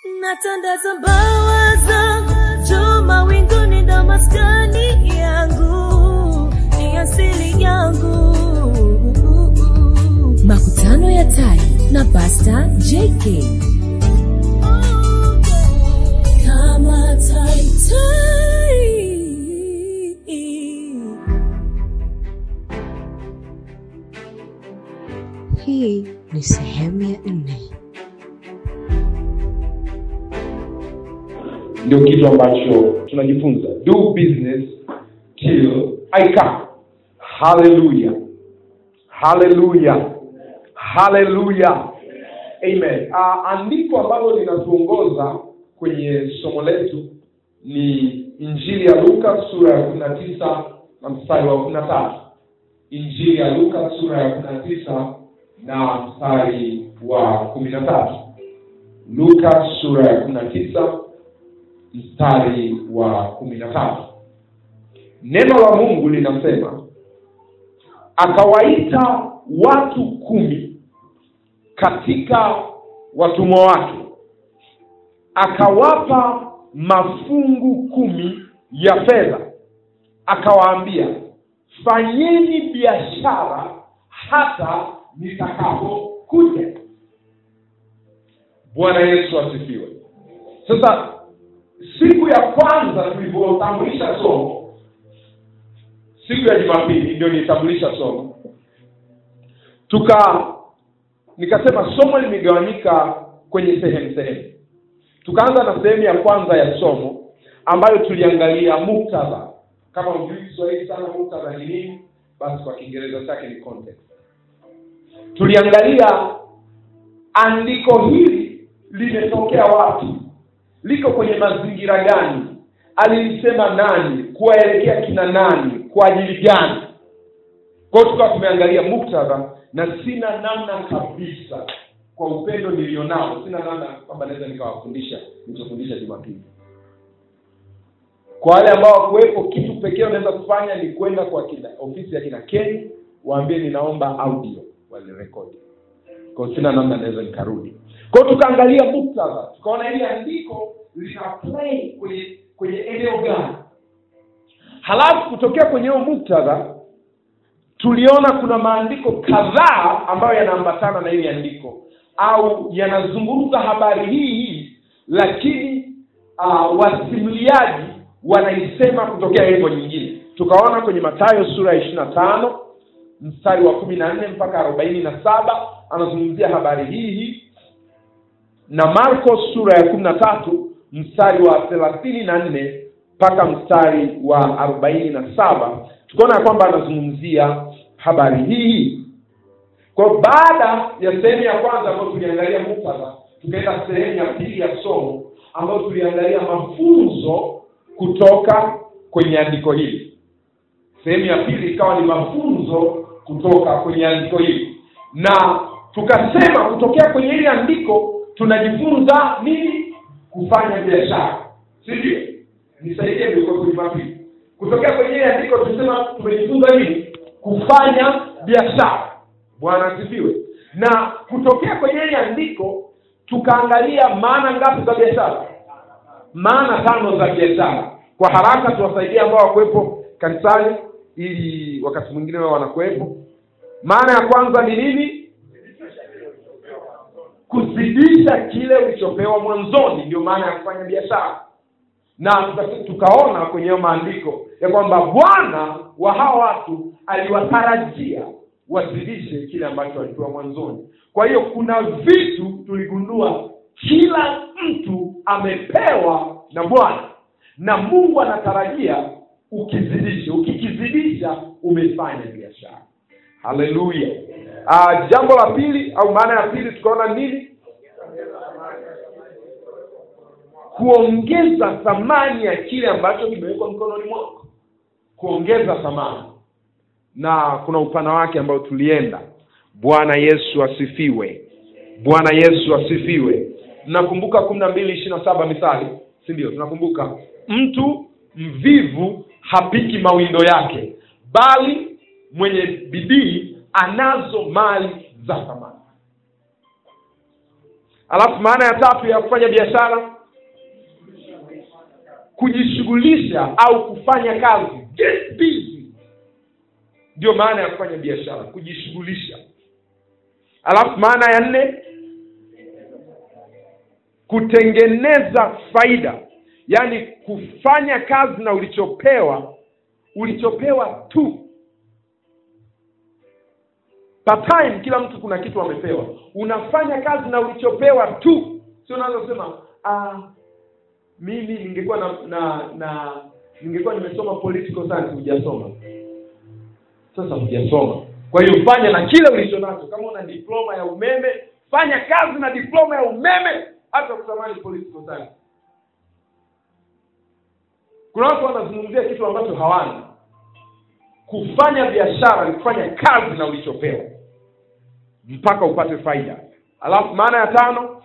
natandaza mbawa zangu juu mawinguni ndo maskani yangu ni asili yangu makutano ya tai na pasta jk kama tai tai hii ni sehemu ya nne ndio kitu ambacho tunajifunza do business till i come haleluya haleluya haleluya amen uh, andiko ambalo linatuongoza kwenye somo letu ni injili ya luka sura ya kumi na tisa na mstari wa kumi na tatu injili ya luka sura ya kumi na tisa na mstari wa kumi na tatu luka sura ya kumi na tisa mstari wa kumi na tatu neno la mungu linasema akawaita watu kumi katika watumwa wake akawapa mafungu kumi ya fedha akawaambia fanyeni biashara hata nitakapokuja bwana yesu asifiwe sasa siku ya kwanza tulivyotambulisha somo siku ya jumapili ndio nilitambulisha somo tuka nikasema somo limegawanyika kwenye sehemu sehemu tukaanza na sehemu ya kwanza ya somo ambayo tuliangalia muktadha kama ujui kiswahili sana muktadha ni nini basi kwa kiingereza chake ni context tuliangalia andiko hili limetokea wapi liko kwenye mazingira gani alilisema nani kuwaelekea kina nani kwa ajili gani kwa hiyo tukawa tumeangalia muktadha na sina namna kabisa kwa upendo nilionao sina namna kwamba naweza nikawafundisha nilichofundisha jumapili kwa wale ambao wakuwepo kitu pekee unaweza kufanya ni kwenda kwa kina, ofisi ya kina keni waambie ninaomba audio walirekodi kwao sina namna naweza nikarudi kwao tukaangalia muktadha tukaona hili andiko lina play kwenye kwenye eneo gani halafu kutokea kwenye huo muktadha tuliona kuna maandiko kadhaa ambayo yanaambatana na hili andiko au yanazungumza habari hii hii lakini uh, wasimuliaji wanaisema kutokea hivyo nyingine tukaona kwenye matayo sura ya ishiri na tano mstari wa kumi na nne mpaka arobaini na saba anazungumzia habari hii hii na marko sura ya kumi na tatu mstari wa thelathini na nne mpaka mstari wa arobaini na saba tukaona ya kwamba anazungumzia habari hii hii kwa baada ya sehemu ya kwanza ambayo tuliangalia muktadha tukaenda sehemu ya pili ya somo ambayo tuliangalia mafunzo kutoka kwenye andiko hili sehemu ya pili ikawa ni mafunzo kutoka kwenye andiko hili na tukasema kutokea kwenye hili andiko tunajifunza nini kufanya biashara si ndio nisaidie mlikuwepo jumapili kutokea kwenye hili andiko tusema tumejifunza nini kufanya biashara bwana asifiwe na kutokea kwenye hili andiko tukaangalia maana ngapi za biashara maana tano za biashara kwa haraka tuwasaidie ambao wakuwepo kanisani ili wakati mwingine wao wanakuwepo maana ya kwanza ni nini kuzidisha kile ulichopewa mwanzoni ndio maana ya kufanya biashara na tuka, tukaona kwenye hayo maandiko ya kwamba bwana wa hawa watu aliwatarajia wazidishe kile ambacho walipewa mwanzoni kwa hiyo kuna vitu tuligundua kila mtu amepewa na bwana na mungu anatarajia ukizidisha ukikizidisha umefanya biashara haleluya uh, jambo la pili au maana ya pili tukaona nini kuongeza thamani ya kile ambacho kimewekwa mkononi mwako kuongeza thamani na kuna upana wake ambao tulienda bwana yesu asifiwe bwana yesu asifiwe mnakumbuka kumi na mbili ishiri na saba mithali si ndio tunakumbuka mtu mvivu hapiki mawindo yake bali mwenye bidii anazo mali za thamani alafu maana ya tatu ya kufanya biashara kujishughulisha au kufanya kazi get busy ndio maana ya kufanya biashara kujishughulisha alafu maana ya nne kutengeneza faida yaani kufanya kazi na ulichopewa ulichopewa tu part time kila mtu kuna kitu amepewa unafanya kazi na ulichopewa tu sio unaweza kusema ah, mimi ningekuwa na na na ningekuwa nimesoma political science hujasoma sasa hujasoma kwa hiyo fanya na kile ulicho nacho kama una diploma ya umeme fanya kazi na diploma ya umeme hata kutamani political science kuna watu wanazungumzia kitu ambacho hawana kufanya biashara ni kufanya kazi na ulichopewa mpaka upate faida alafu maana ya tano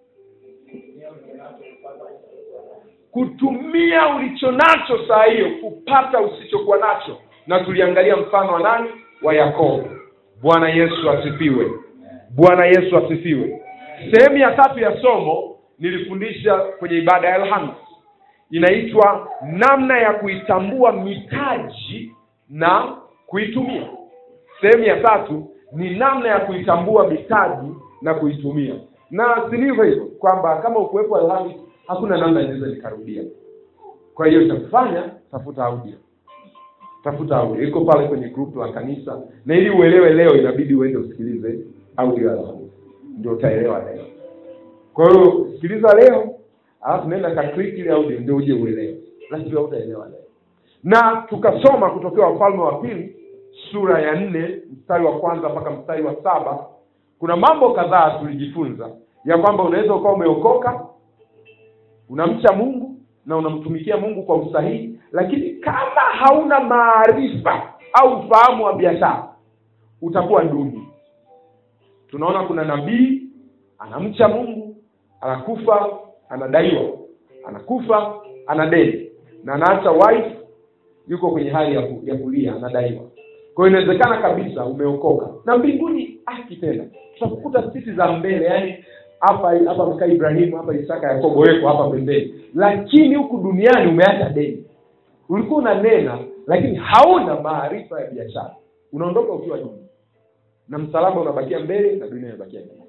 kutumia ulicho nacho saa hiyo kupata usichokuwa nacho na tuliangalia mfano wa nani wa yakobo bwana yesu asifiwe bwana yesu asifiwe sehemu ya tatu ya somo nilifundisha kwenye ibada ya alhamis inaitwa namna ya kuitambua mitaji na kuitumia sehemu ya tatu ni namna ya kuitambua mitaji na kuitumia na silivyo hivyo kwamba kama ukuwepo alhamis hakuna namna inaweza nikarudia kwa hiyo cha kufanya tafuta audio tafuta audio iko pale kwenye group la kanisa na ili uelewe leo inabidi uende usikilize audio ya alhamis ndio utaelewa leo kwa hiyo sikiliza leo alafu nenda ka click ile audio ndio uje uelewe lazima utaelewa leo na tukasoma kutokea wafalme wa pili sura ya nne mstari wa kwanza mpaka mstari wa saba kuna mambo kadhaa tulijifunza ya kwamba unaweza ukawa umeokoka unamcha mungu na unamtumikia mungu kwa usahihi lakini kama hauna maarifa au ufahamu wa biashara utakuwa duni tunaona kuna nabii anamcha mungu anakufa anadaiwa anakufa ana deni na anaacha wife yuko kwenye hali ya, ku, ya kulia anadaiwa kwa hiyo inawezekana kabisa umeokoka na mbinguni aki tena tutakukuta siti za mbele yani hapa hapa mkaa ibrahimu hapa isaka yakobo weko hapa pembeni lakini huku duniani umeacha deni ulikuwa unanena lakini hauna maarifa ya biashara unaondoka ukiwa duni na msalaba unabakia mbele na dunia inabakia nyuma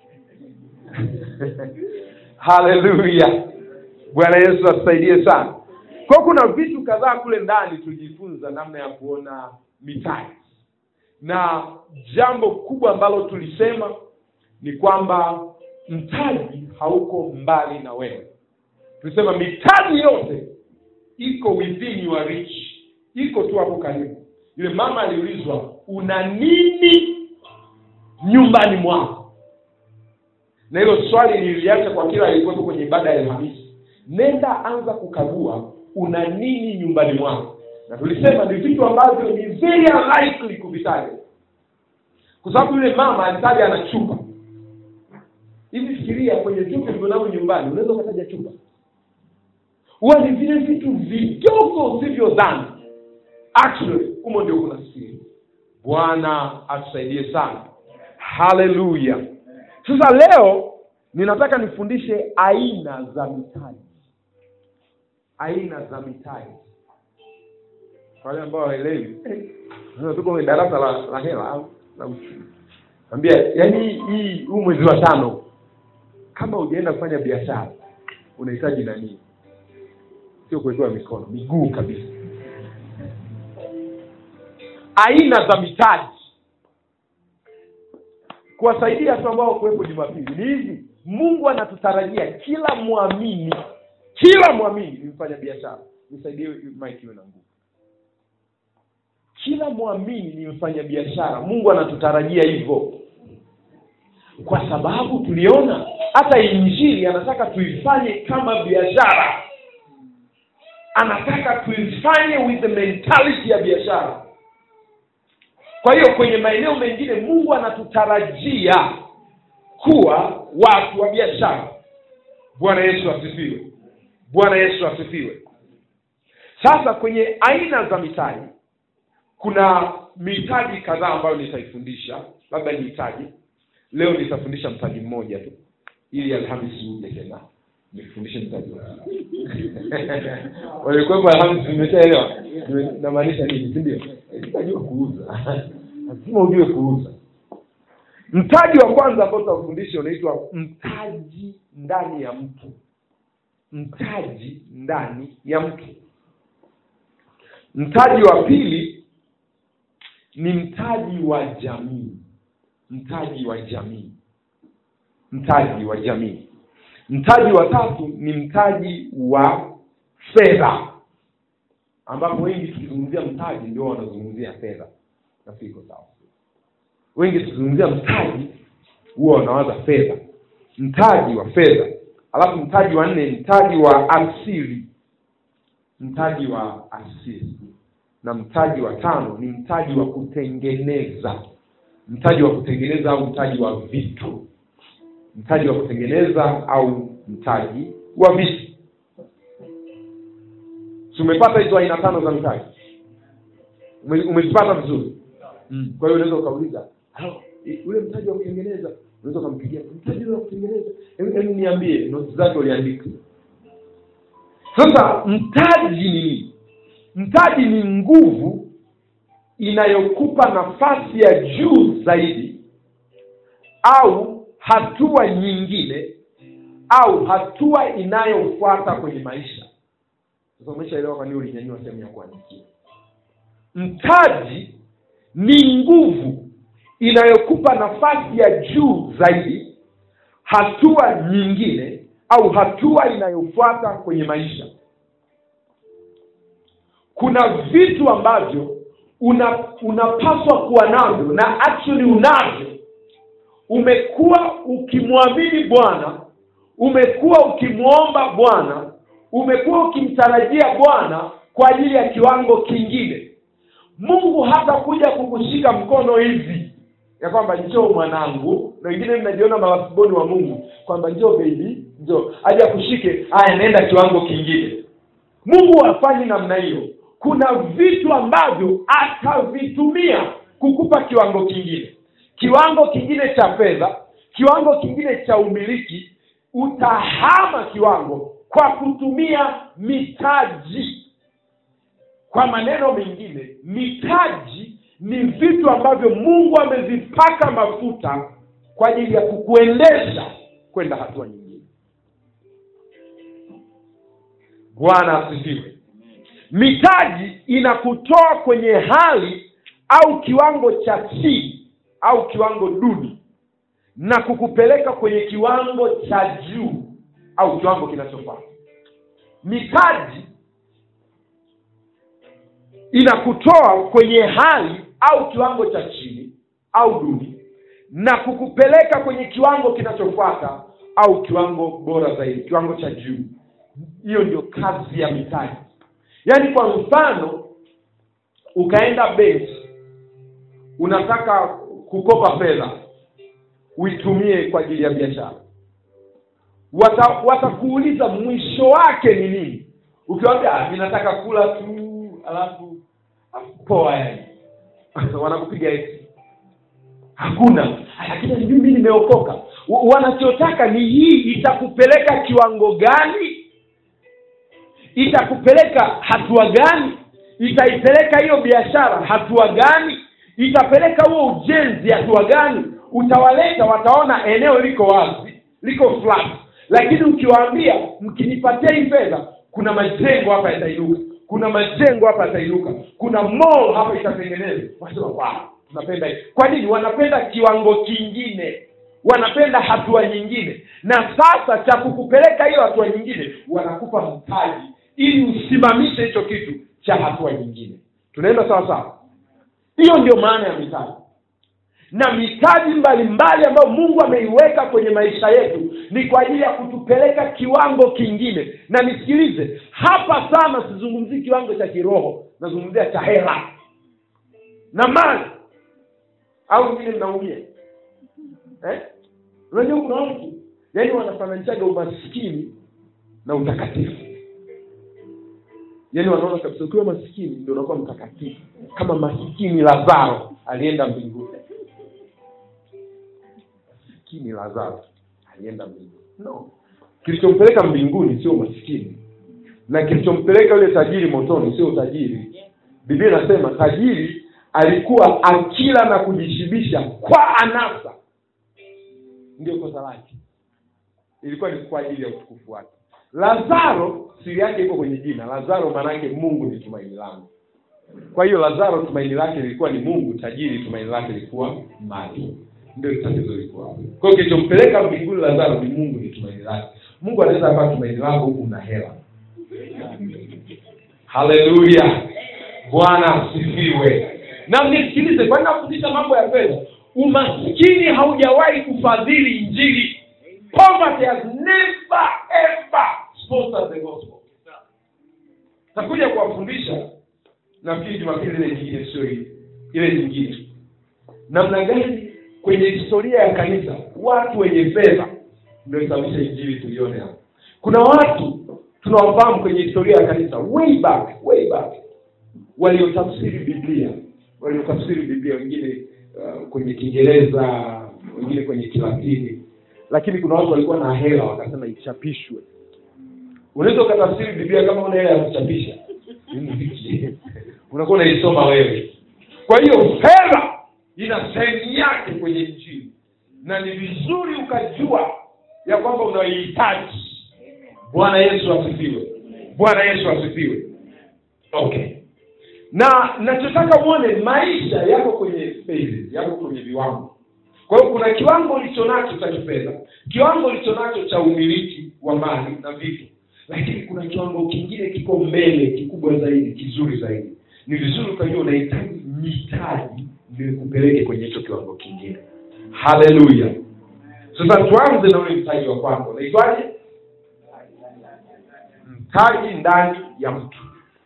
haleluya bwana yesu atusaidie sana kwa kuna vitu kadhaa kule ndani tulijifunza namna ya kuona mitaji na jambo kubwa ambalo tulisema ni kwamba mtaji hauko mbali na wewe tulisema mitaji yote iko within your reach iko tu hapo karibu yule mama aliulizwa una nini nyumbani mwako na hilo swali niliacha kwa kila alikuwepo kwenye ibada ya alhamisi nenda anza kukagua una nini nyumbani mwako na tulisema ni vitu ambavyo ni very unlikely kuvitaja kwa sababu yule mama alitaja ana chupa hivi fikiria kwenye vitu vilivyonayo nyumbani unaweza ukataja chupa huwa ni vile vitu vidogo usivyodhani actually humo ndio kuna siri bwana atusaidie sana haleluya sasa leo ninataka nifundishe aina za mitaji aina za mitaji kwa wale ambao hawaelewi eh, tuko kwenye darasa la, la hela au la uchumi ambia yaani hii huu mwezi wa tano kama ujaenda kufanya biashara unahitaji nanii sio kuwekewa mikono miguu kabisa aina za mitaji kuwasaidia watu ambao kuwepo jumapili ni hivi mungu anatutarajia kila mwamini kila mwamini ni mfanya biashara nisaidie mike iwe na nguvu kila mwamini ni mfanya biashara mungu anatutarajia hivyo kwa sababu tuliona hata injili anataka tuifanye kama biashara anataka tuifanye with the mentality ya biashara kwa hiyo kwenye maeneo mengine mungu anatutarajia kuwa watu wa biashara bwana yesu asifiwe bwana yesu asifiwe sasa kwenye aina za mitaji kuna mitaji kadhaa ambayo nitaifundisha labda nihitaji leo nitafundisha mtaji mmoja tu ili alhamisi uje tena nifundishe mtaji wa walikuwepo alhamisi nimeshaelewa Nime- namaanisha nini si ndio sitajua kuuza lazima ujue kuuza mtaji wa kwanza ambao tutafundisha unaitwa mtaji ndani ya mtu mtaji ndani ya mtu mtaji wa pili ni mtaji wa jamii mtaji wa jamii mtaji wa jamii mtaji wa tatu ni mtaji wa fedha ambapo wengi tukizungumzia mtaji ndio wanazungumzia fedha nafikiri iko sawa wengi tukizungumzia mtaji huwa wanawaza fedha mtaji wa fedha alafu mtaji wa nne mtaji wa asili mtaji wa asili na mtaji wa tano ni mtaji wa kutengeneza mtaji wa kutengeneza au mtaji wa vitu mtaji wa kutengeneza au mtaji wa vitu si umepata hizo aina tano za mtaji Ume- umezipata vizuri mm. kwa hiyo unaweza ukauliza "Halo, i- ule mtaji wa kutengeneza unaweza ukampigia mtaji ule wa kutengeneza Hebu- hebu niambie noti zake uliandika sasa mtaji ni nini mtaji ni nguvu inayokupa nafasi ya juu zaidi au hatua nyingine au hatua inayofuata kwenye maisha sasa umeshaelewa kwa nini ulinyanyua sehemu ya kuandikia mtaji ni nguvu inayokupa nafasi ya juu zaidi hatua nyingine au hatua inayofuata kwenye maisha kuna vitu ambavyo una unapaswa kuwa navyo na actually unavyo umekuwa ukimwamini bwana umekuwa ukimwomba bwana umekuwa ukimtarajia bwana kwa ajili ya kiwango kingine mungu hata kuja kukushika mkono hivi ya kwamba njoo mwanangu na wengine mnajiona mawasiboni wa mungu kwamba njoo bebi njoo aje akushike aya naenda kiwango kingine mungu hafanyi namna hiyo kuna vitu ambavyo atavitumia kukupa kiwango kingine kiwango kingine cha fedha kiwango kingine cha umiliki utahama kiwango kwa kutumia mitaji kwa maneno mengine mitaji ni vitu ambavyo mungu amevipaka mafuta kwa ajili ya kukuendesha kwenda hatua nyingine bwana asifiwe mitaji inakutoa kwenye hali au kiwango cha chini au kiwango duni na kukupeleka kwenye kiwango cha juu au kiwango kinachofaa mitaji inakutoa kwenye hali au kiwango cha chini au duni na kukupeleka kwenye kiwango kinachofuata au kiwango bora zaidi kiwango cha juu hiyo ndio kazi ya mitaji yaani kwa mfano ukaenda benki unataka kukopa fedha uitumie kwa ajili ya biashara Wata- watakuuliza mwisho wake ni nini ukiwambia "Ah, mi nataka kula tu alafu alafu poa yani wanakupiga eti hakuna lakini mimi nimeokoka Wa- wanachotaka ni hii itakupeleka kiwango gani itakupeleka hatua gani itaipeleka hiyo biashara hatua gani itapeleka huo ujenzi hatua gani utawaleta wataona eneo liko wazi liko flat lakini ukiwaambia mkinipatia hii fedha kuna majengo hapa yatainuka kuna majengo hapa yatainuka kuna mall hapa itatengenezwa wasema wow, tunapenda hii kwa nini wanapenda kiwango kingine wanapenda hatua nyingine na sasa cha kukupeleka hiyo hatua nyingine wanakupa mtaji ili usimamishe hicho kitu cha hatua nyingine tunaenda sawa sawa hiyo ndio maana ya mitaji na mitaji mbalimbali ambayo mungu ameiweka kwenye maisha yetu ni kwa ajili ya kutupeleka kiwango kingine na nisikilize hapa sana sizungumzii kiwango cha kiroho nazungumzia cha hela na mali au wengine mnaumia eh? unajua kuna watu yaani wanafananishaga umaskini na utakatifu yaani wanaona kabisa ukiwa maskini ndio unakuwa mtakatifu kama maskini lazaro alienda mbinguni maskini lazaro alienda mbinguni no kilichompeleka mbinguni sio umaskini na kilichompeleka yule tajiri motoni sio utajiri biblia inasema tajiri alikuwa akila na kujishibisha kwa anasa ndio kosa lake ilikuwa ni kwa ajili ya utukufu wake lazaro siri yake iko kwenye jina lazaro maanaake mungu ni tumaini langu kwa hiyo lazaro tumaini lake lilikuwa ni mungu tajiri tumaini lake lilikuwa mali ndio tatizo lilikuwa hapo. kwa hiyo kilichompeleka mbinguni lazaro ni mungu ni tumaini lake mungu anaweza akawa tumaini lako huku una hela haleluya bwana asifiwe na mnisikilize kwani nafundisha mambo ya fedha umaskini haujawahi kufadhili injili poverty has never ever sponsored the gospel takuja kuwafundisha nafikiri jumapili ile nyingine sio hii ile nyingine namna gani kwenye historia ya kanisa watu wenye fedha ndio isababisha injili tuione hapa kuna watu tunawafahamu kwenye historia ya kanisa way back way back waliotafsiri biblia waliotafsiri biblia wengine uh, kwenye kiingereza wengine kwenye kilatini lakini kuna watu walikuwa na hela wakasema ichapishwe unaweza ukatafsiri biblia kama una hela ya kuchapisha unakuwa unaisoma wewe kwa hiyo fedha ina sehemu yake kwenye injili na ni vizuri ukajua ya kwamba unaihitaji bwana yesu asifiwe bwana yesu asifiwe okay na nachotaka uone maisha yako kwenye phases yako kwenye viwango kwa hiyo kuna kiwango ulicho nacho cha kifedha kiwango ulicho nacho cha umiliki wa mali na vitu lakini kuna kiwango kingine kiko mbele kikubwa zaidi kizuri zaidi ni vizuri ukajua unahitaji mitaji ndio ikupeleke kwenye hicho kiwango kingine haleluya sasa tuanze na ule mtaji wa kwanza unaitwaje mtaji ndani ya mtu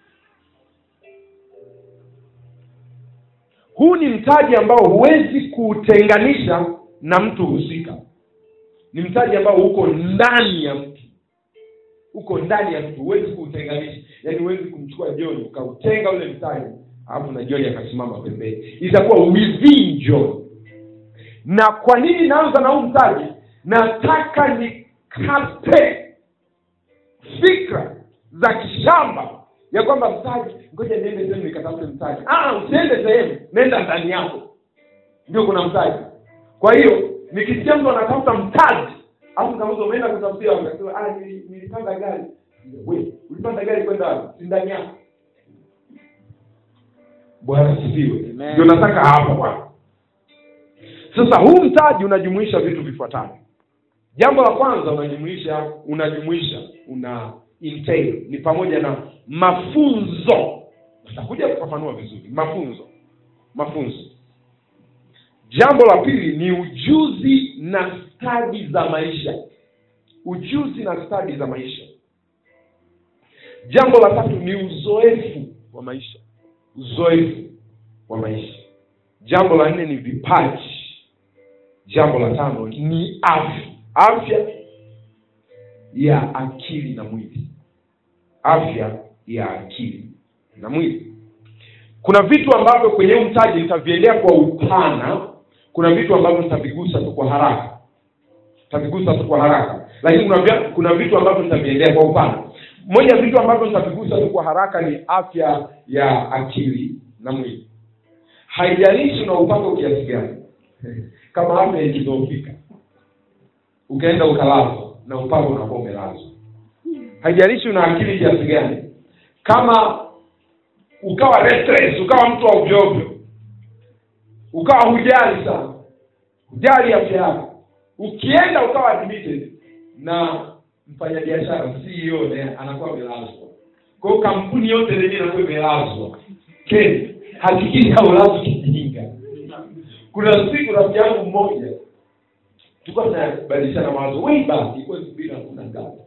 huu ni mtaji ambao huwezi kuutenganisha na mtu husika ni mtaji ambao uko ndani ya mtu uko ndani ya mtu huwezi kuutenganisha yaani huwezi kumchukua joni ukautenga ule mtaji alafu na joni akasimama pembeni itakuwa within john na kwa nini naanza na huu mtaji nataka nikate fikra za kishamba ya kwamba mtaji ngoja niende sehemu nikatafute mtaji ah, usiende sehemu nenda ndani yako ndio kuna mtaji kwa hiyo nikisikia mtu anatafuta mtaji alafu kauza umeenda kutafutia wakasema ah, nili- nilipanda gari we ulipanda gari kwenda wapi? si ndani yako bwana sifiwe ndio nataka hapo bwana sasa huu mtaji unajumuisha vitu vifuatavyo jambo la kwanza unajumuisha unajumuisha una entail ni pamoja na mafunzo tutakuja kufafanua vizuri mafunzo mafunzo jambo la pili ni ujuzi na stadi za maisha ujuzi na stadi za maisha jambo la tatu ni uzoefu wa maisha uzoefu wa maisha jambo la nne ni vipaji jambo la tano ni afya afya ya akili na mwili afya ya akili na mwili kuna vitu ambavyo kwenye huu mtaji nitaviendea kwa upana kuna vitu ambavyo nitavigusa tu kwa haraka nitavigusa tu kwa haraka lakini kuna, vya, kuna vitu ambavyo nitaviendea kwa upana moja ya vitu ambavyo nitavigusa tu kwa haraka ni afya ya akili na mwili haijalishi una upako kiasi gani kama afya ikidhoofika ukaenda ukalazwa na upako unakuwa umelazwa haijalishi una akili kiasi gani kama ukawa restless ukawa mtu wa ovyoovyo ukawa hujali sana hujali afya yako ukienda ukawa admitted na mfanyabiashara ceo naye anakuwa amelazwa kwa hiyo kampuni yote lenyewe inakuwa imelazwa Ken, hakikisha haulazwi kijinga kuna siku rafiki yangu mmoja tulikuwa tunabadilishana mawazo way back ilikuwa elfu mbili na kumi na ngapi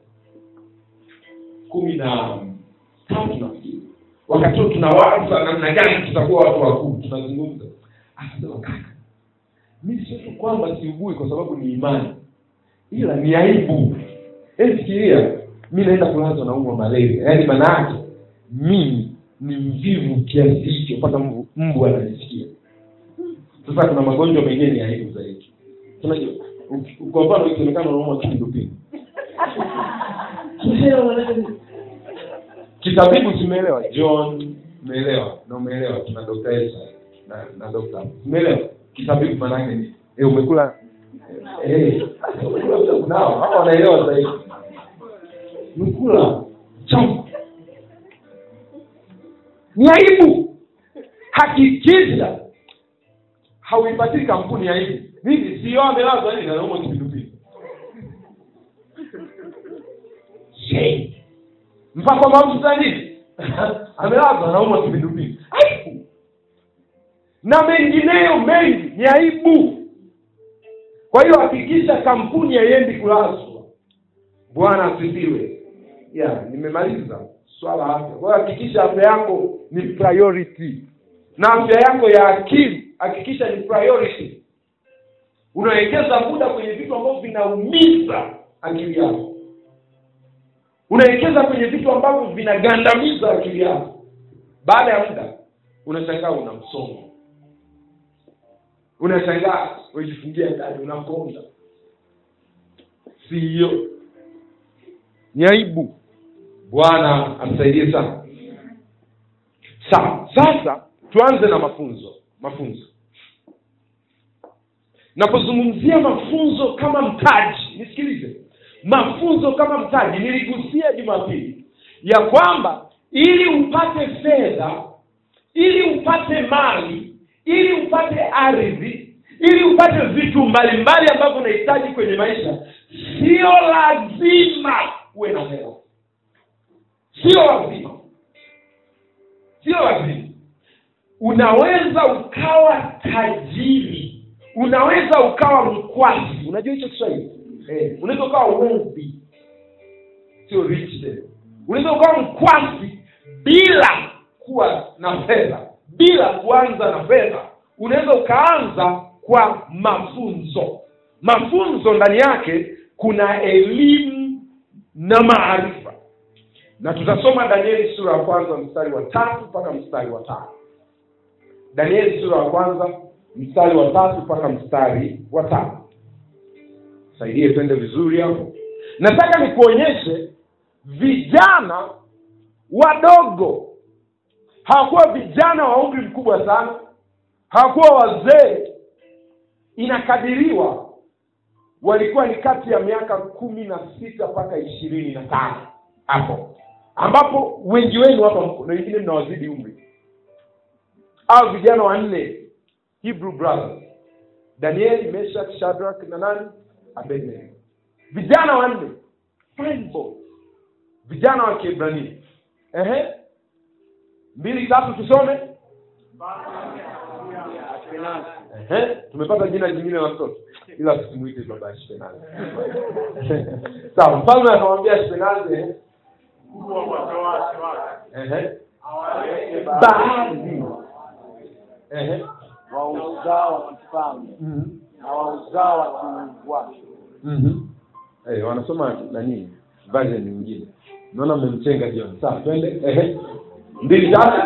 kumi na tatu nafikiri wakati huo tunawaza namna gani tutakuwa watu wakuu tunazungumza akasema kaka mi sio tu kwamba siugui kwa sababu ni imani ila ni aibu Hebu fikiria mi naenda kulazwa na umwa malaria yaani maana yake mimi ni mvivu kiasi hicho mpaka mbu, mbu ananisikia sasa kuna magonjwa mengine ni aibu zaidi unajua uki- kwa mfano ikionekana unaumwa kipindupindu kitabibu tumeelewa john umeelewa na umeelewa tuna dr Esa na na dr umeelewa kitabibu maanake ni eh, umekula eh, umekula vitabu nao hao wanaelewa zaidi umekula chamu ni aibu hakikisha hauipatii kampuni ya aibu mimi sio amelazwa nini anaumwa kipindupindu Shame. mpaka mafuta nini amelazwa anaumwa kipindupindu aibu na mengineyo mengi ni aibu kwa hiyo hakikisha kampuni haiendi kulazwa bwana asifiwe ya nimemaliza swala la afya kwa hiyo hakikisha afya yako ni priority na afya yako ya akili hakikisha ni priority unawekeza muda kwenye vitu ambavyo vinaumiza akili yako unawekeza kwenye vitu ambavyo vinagandamiza akili yako baada ya muda unashangaa una msongo unashangaa umejifungia ndani unakonda si hiyo ni aibu bwana amsaidie sana sawa sasa tuanze na mafunzo mafunzo napozungumzia mafunzo kama mtaji nisikilize mafunzo kama mtaji niligusia jumapili ya kwamba ili upate fedha ili upate mali ili upate ardhi ili upate vitu mbalimbali ambavyo unahitaji kwenye maisha sio lazima uwe na hela sio lazima sio lazima unaweza ukawa tajiri unaweza ukawa mkwasi unajua hicho kiswahili eh, unaweza ukawa wealthy sio rich then unaweza ukawa mkwasi bila kuwa na fedha bila kuanza na fedha unaweza ukaanza kwa mafunzo mafunzo ndani yake kuna elimu na maarifa na tutasoma danieli sura ya kwanza mstari wa tatu mpaka mstari wa tano danieli sura ya kwanza mstari wa tatu mpaka mstari wa tano saidie twende vizuri hapo nataka nikuonyeshe vijana wadogo hawakuwa vijana wa umri mkubwa sana hawakuwa wazee inakadiriwa walikuwa ni kati ya miaka kumi na sita mpaka ishirini na tano hapo ambapo wengi wenu hapa mko na wengine mnawazidi umri au vijana wanne hebrew brothers daniel meshak shadrak na nani abednego vijana wanne fine boys. vijana wa kiebrania ehe mbili tatu tusome Ehe, tumepata jina jingine la mtoto ila tusimuite baba ashpenazi sawa mfalme akamwambia ashpenazi ehe, ehe, baadhi ehe, wa uzao wa kifalme mhm, na wa uzao wa kiungu wake mhm. Eh, wanasoma nani version nyingine naona mmemchenga jioni sawa twende ehe mbili tatu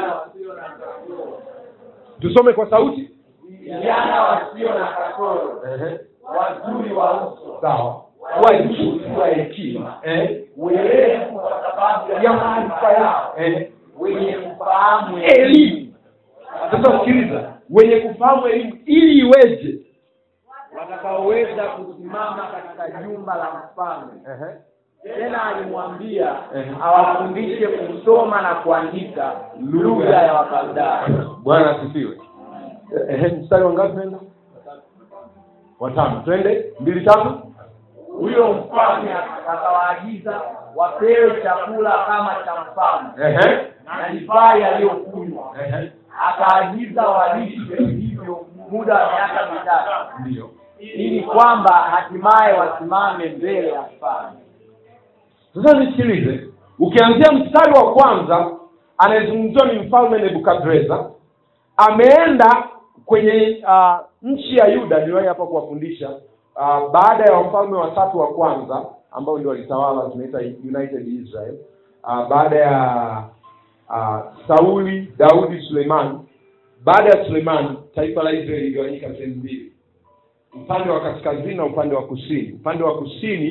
tusome kwa sauti vijana wasio na kasoro ehe wazuri wa uso sawa wajuzi wa hekima ehe werevu kwa sababu ya maarifa yao ehe wenye kufahamu elimu sasa sikiliza wenye kufahamu elimu ili iweje watakaoweza kusimama katika jumba la mfalme Ehe. tena alimwambia Ehe. awafundishe kusoma na kuandika lugha ya wakaldayo bwana asifiwe Ehe, mstari wangapi nenda watano twende mbili tatu huyo mfalme akawaagiza wapewe chakula kama cha mfalme Ehe. na divai aliyokunywa Ehe. akaagiza walishe hivyo muda wa miaka mitatu ndiyo ili kwamba hatimaye wasimame mbele ya mfalme sasa nisikilize ukianzia mstari wa kwanza anayezungumziwa ni mfalme nebukadreza ameenda kwenye uh, nchi ya yuda niliwahi hapa kuwafundisha uh, baada ya wafalme watatu wa kwanza ambao ndio walitawala tunaita united israel uh, baada ya uh, sauli daudi suleimani baada ya suleimani taifa la israeli iligawanyika sehemu mbili upande wa kaskazini na upande wa kusini upande wa kusini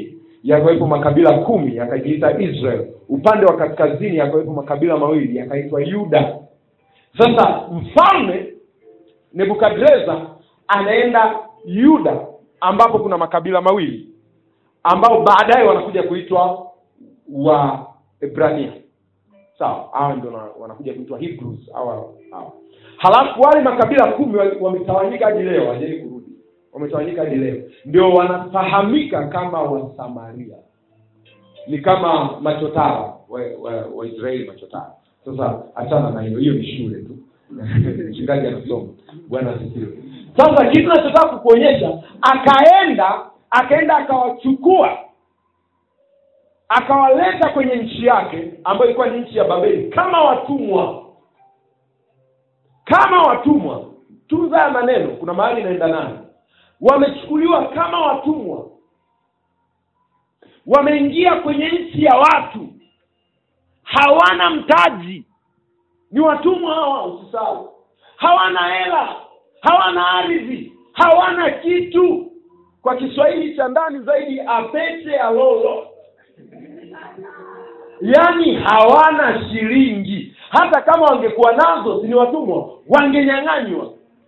yakawepo makabila kumi yakajiita israel upande wa kaskazini yakawepo makabila mawili yakaitwa yuda sasa mfalme nebukadreza anaenda yuda ambapo kuna makabila mawili ambao baadaye wanakuja kuitwa waebrania sawa hawa ndio wana- wanakuja kuitwa hebrews hawa hawa halafu wale makabila kumi wali- wametawanyika hadi leo hajai kurudi wametawanyika hadi leo ndio wanafahamika kama wasamaria ni kama machotara waisraeli wa, wa Waisraeli machotara sasa achana na hiyo hiyo ni shule tu mchungaji anasoma bwana asifiwe sasa kitu nachotaka kukuonyesha akaenda akaenda akawachukua akawaleta kwenye nchi yake ambayo ilikuwa ni nchi ya babeli kama watumwa kama watumwa tunza ya maneno kuna mahali inaenda nayo wamechukuliwa kama watumwa wameingia kwenye nchi ya watu hawana mtaji ni watumwa hawa usisahau hawana hela hawana ardhi hawana kitu kwa kiswahili cha ndani zaidi apete alolo yaani hawana shilingi hata kama wangekuwa nazo si ni watumwa wangenyang'anywa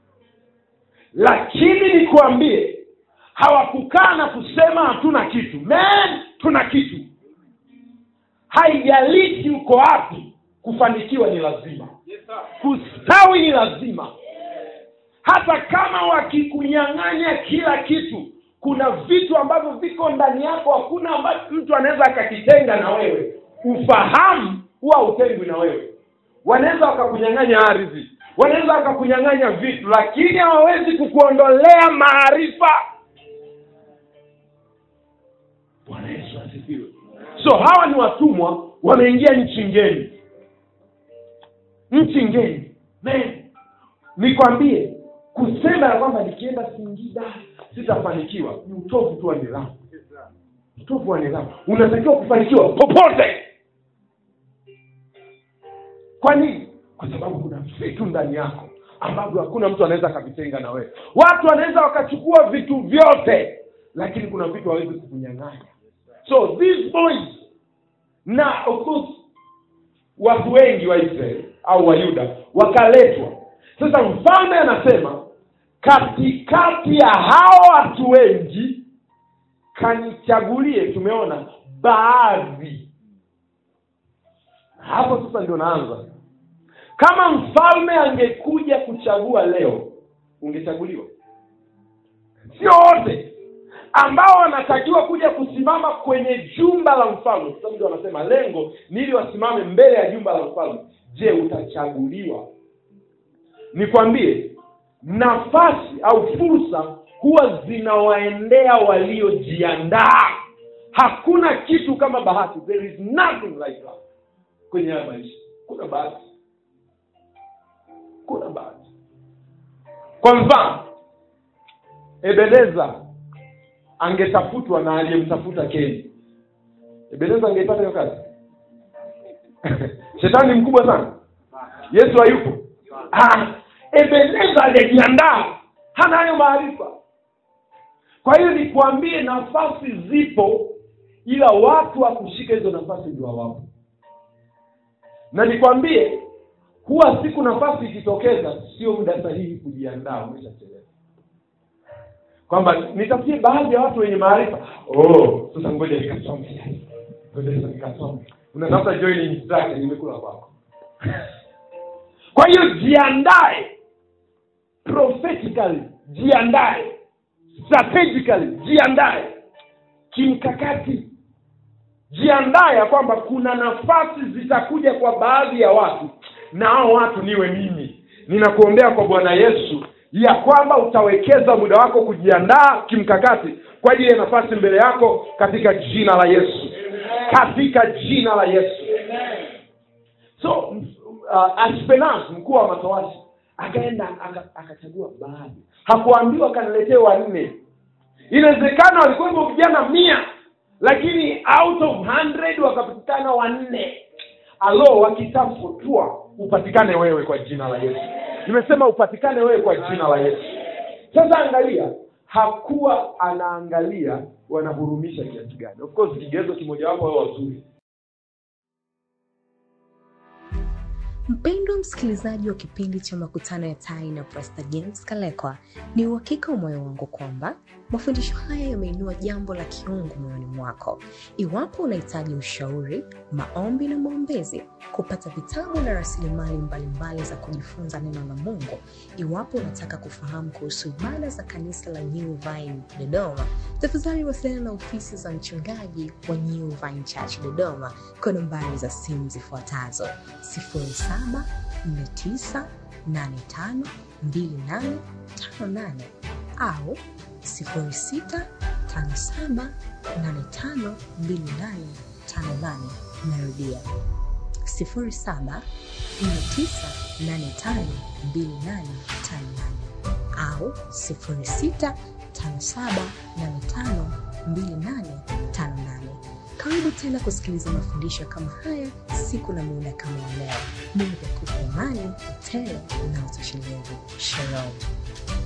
lakini nikuambie hawakukaa na kusema hatuna kitu man tuna kitu haijalishi uko wapi kufanikiwa ni lazima kustawi ni lazima hata kama wakikunyang'anya kila kitu kuna vitu ambavyo viko ndani yako hakuna ambacho mtu anaweza akakitenga na wewe ufahamu huwa utengwi na wewe wanaweza wakakunyang'anya ardhi wanaweza wakakunyang'anya vitu lakini hawawezi kukuondolea maarifa bwana yesu asifiwe so hawa ni watumwa wameingia nchi ngeni nchi ngeni Man, nikwambie kusema ya kwamba nikienda singida sitafanikiwa ni utovu tu wa nidhamu utovu wa nidhamu unatakiwa kufanikiwa popote kwa nini kwa sababu kuna vitu ndani yako ambavyo hakuna mtu anaweza akavitenga na wewe watu wanaweza wakachukua vitu vyote lakini kuna vitu hawezi kukunyang'anya so these boys na of course watu wengi wa israeli au wayuda wakaletwa sasa mfalme anasema katikati ya hao watu wengi kanichagulie tumeona baadhi hapo sasa ndio naanza kama mfalme angekuja kuchagua leo ungechaguliwa sio wote ambao wanatakiwa kuja kusimama kwenye jumba la mfalme kwa sababu ndio wanasema lengo ni ili wasimame mbele ya jumba la mfalme je utachaguliwa nikwambie nafasi au fursa huwa zinawaendea waliojiandaa hakuna kitu kama bahati there is nothing like that kwenye haya maisha kuna bahati kuna bahati kwa mfano ebeneza angetafutwa na aliyemtafuta keni ebeneza angeipata hiyo kazi shetani ni mkubwa sana yesu hayupo ah, ebeneza aliyejiandaa hana hayo maarifa kwa hiyo nikuambie nafasi zipo ila watu wa kushika hizo nafasi ndio hawapo na nikwambie huwa siku nafasi ikitokeza sio muda sahihi kujiandaa umeshachelewa kwamba nitafutie baadhi ya watu wenye maarifa oh sasa ngoja nikasome ngoja sasa nikasome unatafuta joining instruction nimekula kwako kwa hiyo jiandae prophetically jiandae strategically jiandae kimkakati jiandae ya kwamba kuna nafasi zitakuja kwa baadhi ya watu na hao watu niwe mimi ninakuombea kwa bwana yesu ya kwamba utawekeza muda wako kujiandaa kimkakati kwa ajili ya nafasi mbele yako katika jina la yesu katika jina la yesu so uh, aspenas mkuu wa matowashi akaenda aka- akachagua baadhi hakuambiwa kaniletee wanne inawezekana walikuwepo vijana mia lakini out of 100 wakapatikana wanne alo wakitafutwa upatikane wewe kwa jina la yesu nimesema upatikane wewe kwa jina la yesu sasa angalia hakuwa anaangalia wanahurumisha kiasi gani of course kigezo kimojawapo wao wazuri Mpendwa msikilizaji wa kipindi cha makutano ya tai na Pastor James Kalekwa, ni uhakika wa moyo wangu kwamba mafundisho haya yameinua jambo la kiungu moyoni mwako. Iwapo unahitaji ushauri, maombi na maombezi, kupata vitabu na rasilimali mbalimbali za kujifunza neno la Mungu, iwapo unataka kufahamu kuhusu ibada za kanisa la New Vine Dodoma, tafadhali wasiliana na ofisi za mchungaji wa New Vine Church Dodoma kwa nambari za simu zifuatazo 0749852858 au 0657852858. Narudia 0749852858 au 0657852858. Karibu tena kusikiliza mafundisho kama haya siku na muda kama wa leo. Mungu akupe amani tele na utoshelevu. Shalom.